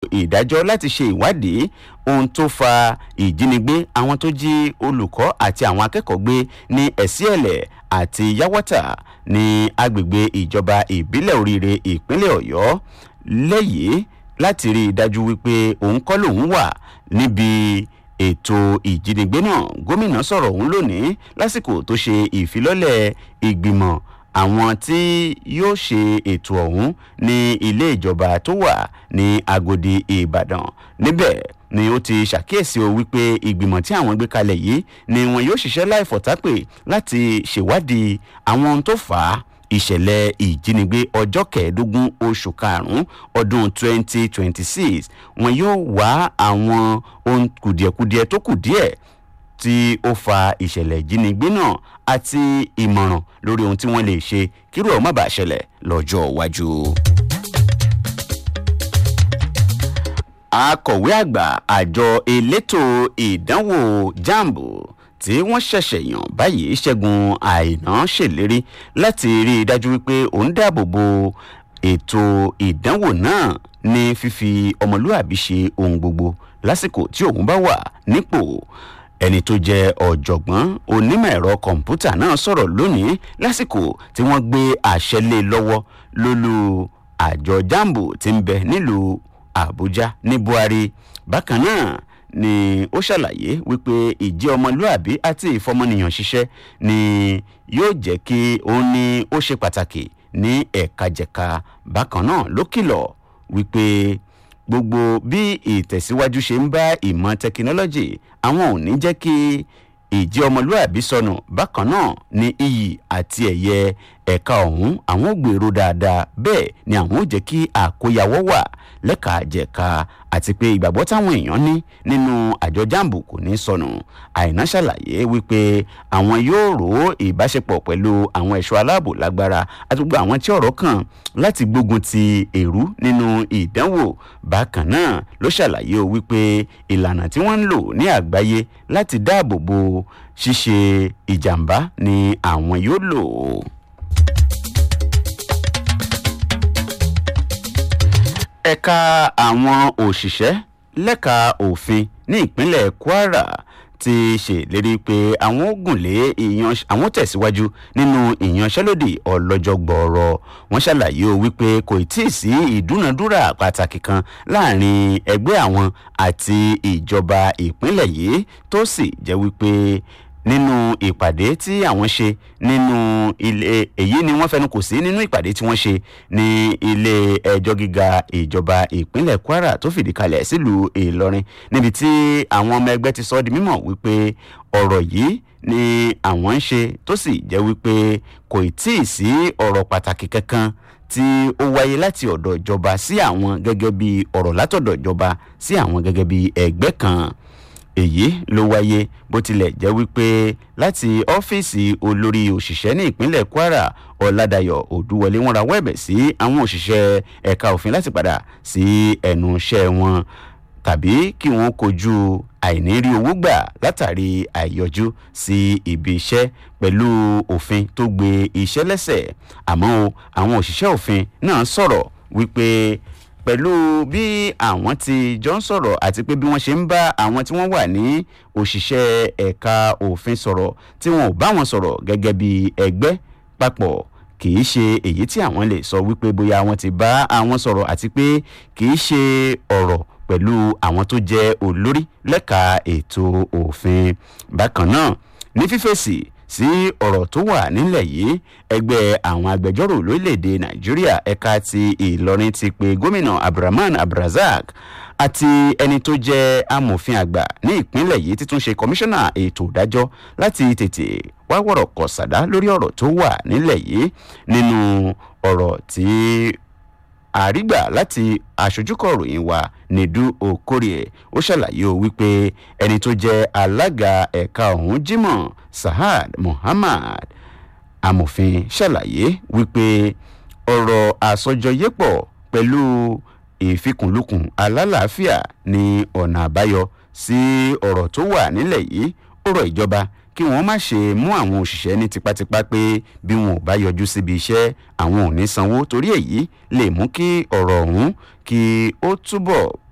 ìdájọ́ láti ṣe ìwádìí ohun tó fa ìjínigbé àwọn tó jí olùkọ́ àti àwọn akẹ́kọ̀ọ́ gbé ní ẹ̀síẹ̀lẹ̀ àti yáwọ́tà ní agbègbè ìjọba ìbílẹ̀ oríire ìpínlẹ̀ ọ̀yọ́ lẹ́yìn láti rí i dájú wípé òun kọ́ lòun wà níbi ètò ìjínigbé náà gómìnà sọ̀rọ̀ òun lónìí lásìkò tó ṣe ìfilọ́lẹ̀ ìgbìmọ̀ àwọn tí yóò ṣe ètò ọ̀hún ní ilé ìjọba tó wà ní agodi ìbàdàn níbẹ̀ ni ó ti ṣàkíyèsí o wípé ìgbìmọ̀ tí àwọn gbé kalẹ̀ yìí ni wọn yóò ṣiṣẹ́ láìfọ̀tápè láti ṣèwádìí àwọn ohun tó fà á ìṣẹ̀lẹ̀ ìjínigbé ọjọ́ kẹẹ̀ẹ́dógún oṣù karùn-ún ọdún 2026 wọn yóò wá àwọn ohun kùdìẹ̀kudiẹ tó kù díẹ̀ tí ó fa ìṣẹ̀lẹ̀ ìjínigbé náà àti ìmọ̀ràn lórí ohun tí wọ́n lè ṣe kírú ọ̀ má bàa ṣẹlẹ̀ lọ́jọ́ iwájú. akọ̀wé àgbà àjọ elétò ìdánwò jambo tí wọ́n ṣẹ̀ṣẹ̀ yàn báyìí ṣẹ́gun àìná ṣèlérí láti rí i dájú wípé òun dáàbò bo ètò ìdánwò náà ní fífi ọmọlúàbí ṣe ohun gbogbo lásìkò tí òun bá wà nípò ẹni tó jẹ ọ̀jọ̀gbọ́n onímọ̀ ẹ̀rọ kọ̀ǹpútà náà sọ̀rọ̀ lónìí lásìkò tí wọ́n gbé àṣẹ lé lọ́wọ́ lólú àjọ jambo tí ń bẹ nílùú àbújá ní buhari bákan náà ni ó ṣàlàyé wípé ìjẹ́ ọmọlúàbí àti ìfọmọnìyàn ṣiṣẹ́ ni yóò jẹ́ kí òun ní ó ṣe pàtàkì ní ẹ̀ka-jẹ̀ka bákan náà ló kìlọ̀ wípé gbogbo bí ìtẹ̀síwájú ṣe ń bá ìmọ̀ tẹkinọ́lọ́jì àwọn ò ní jẹ́ kí ìjẹ́ ọmọlúàbí sọnù bákan náà ní iyì àti ẹ̀yẹ ẹ̀ka ọ̀hún àwọn ò gbèrò dáadáa bẹ́ẹ̀ ni àwọn ò jẹ́ kí àkóyawọ́ wà lẹ́ka jẹ̀ka àti pé ìgbàgbọ́ táwọn èèyàn ní nínú àjọ jambu kò ní sọnù àìná ṣàlàyé wípé àwọn yóò rò ìbáṣepọ̀ pẹ̀lú àwọn ẹ̀ṣọ́ aláàbò lágbára àti gbogbo àwọn tí ọ̀rọ̀ kàn láti gbógun ti èrú nínú ìdánwò bákan náà ló ṣàlàyé o wípé ìlànà tí wọ́n ń lò ní àgbáyé láti dáàbò bo ṣíṣe ìjàmbá ni àwọn yóò lò ó. ẹ̀ka àwọn òṣìṣẹ́ lẹ́ka òfin ní ìpínlẹ̀ kwara ti ṣèlérí pé àwọn ó gùn lé àwọn tẹ̀síwájú nínú ìyanṣẹ́lódì ọlọ́jọ́ gbọ́ọ̀rọ̀ wọ́n ṣàlàyé o wípé kò tí ì sí ìdúnadúrà pàtàkì kan láàrin ẹgbẹ́ àwọn àti ìjọba ìpínlẹ̀ yìí tó sì jẹ́ wípé nínú ìpàdé tí àwọn ṣe nínú ilé èyí ni wọ́n fẹnu kò sí nínú ìpàdé tí wọ́n ṣe ní ilé ẹjọ́ gíga ìjọba ìpínlẹ̀ kwara tó fìdí kalẹ̀ sílùú ìlọrin níbi tí àwọn ọmọ ẹgbẹ́ ti sọ ọ́ di mímọ̀ wípé ọ̀rọ̀ yìí ni àwọn ń ṣe tó sì jẹ́ wípé kò tí ì sí ọ̀rọ̀ pàtàkì kankan tí ó wáyé láti ọ̀dọ̀ ìjọba sí àwọn gẹ́gẹ́ bí ọ̀rọ̀ látọ̀dọ̀ ìjọba sí àwọn gẹ́gẹ́ bí ẹgbẹ́ kan èyí ló wáyé bó tilẹ̀ jẹ́ wípé láti ọ́fíìsì olórí òṣìṣẹ́ ní ìpínlẹ̀ kwara ọ̀làdàyọ̀ òdúwọlé wọn rawọ́ ẹ̀bẹ̀ sí àwọn òṣìṣẹ́ ẹ̀ka òfin láti padà sí ẹnu iṣẹ́ wọn tàbí kí wọ́n kojú àìnírí owó gbà látàrí àìyọjú sí ibi iṣẹ́ pẹ̀lú òfin tó gbé iṣẹ́ lẹ́sẹ̀ àmọ́ o àwọn òṣìṣẹ́ òfin náà sọ̀rọ̀ wípé pẹ̀lú bí àwọn ti jọ ń sọ̀rọ̀ àti pé bí wọ́n ṣe ń bá àwọn tí wọ́n wà ní òṣìṣẹ́ ẹ̀ka òfin sọ̀rọ̀ tí wọn ò bá wọn sọ̀rọ̀ gẹ́gẹ́ bí ẹgbẹ́ papọ̀ kì í ṣe èyí tí àwọn lè sọ wípé bóyá wọn ti bá àwọn sọ̀rọ̀ àti pé kì í ṣe ọ̀rọ̀ pẹ̀lú àwọn tó jẹ́ olórí lẹ́ka ètò òfin bákan náà ní fífèsì sí ọ̀rọ̀ tó wà nílẹ̀ yìí ẹgbẹ́ àwọn agbẹjọ́rò lórílẹ̀‐èdè nàìjíríà ẹ̀ka ti ìlọrin ti pe gómìnà abdulrahman abdulrasaq àti ẹni tó jẹ́ amòfin àgbà ní ìpínlẹ̀ yìí títún ṣe kọmíṣánná ètò ìdájọ́ láti tètè wá wọ̀rọ̀ kọ̀ sàdá lórí ọ̀rọ̀ tó wà nílẹ̀ yìí nínú ọ̀rọ̀ tí àrígbà láti aṣojúkọ̀ròyìn wa nedu okorie ó ṣàlàyé o wípé ẹni tó jẹ́ alága ẹ̀ka ọ̀hún jimoh sahad muhammad amòfin ṣàlàyé wípé ọ̀rọ̀ àsọjọyépọ̀ pẹ̀lú ìfikùnlukùn alálàáfíà ní ọ̀nà àbáyọ sí ọ̀rọ̀ tó wà nílẹ̀ yìí ó rọ ìjọba kí wọ́n má ṣe mú àwọn òṣìṣẹ́ ní tipátipá pé bí wọn ò bá yọjú síbi iṣẹ́ àwọn ò ní sanwó torí èyí lè mú kí ọ̀rọ̀ ọ̀hún kí ó túbọ̀